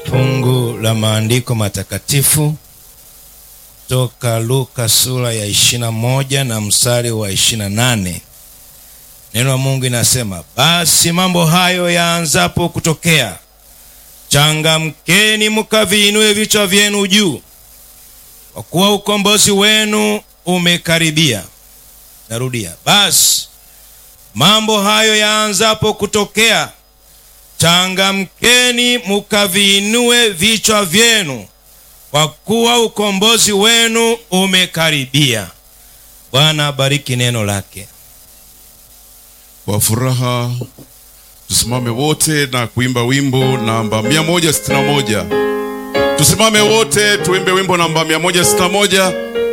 Fungu la maandiko matakatifu kutoka Luka sura ya ishirini na moja na mstari wa ishirini na nane. Neno la Mungu inasema, basi mambo hayo yaanzapo kutokea, changamkeni mkaviinue vichwa vyenu juu, kwa kuwa ukombozi wenu umekaribia. Narudia, basi mambo hayo yaanzapo kutokea, changamkeni mukaviinue vichwa vyenu, kwa kuwa ukombozi wenu umekaribia. Bwana abariki neno lake. Kwa furaha tusimame wote na kuimba wimbo namba 161. Tusimame wote tuimbe wimbo namba 161.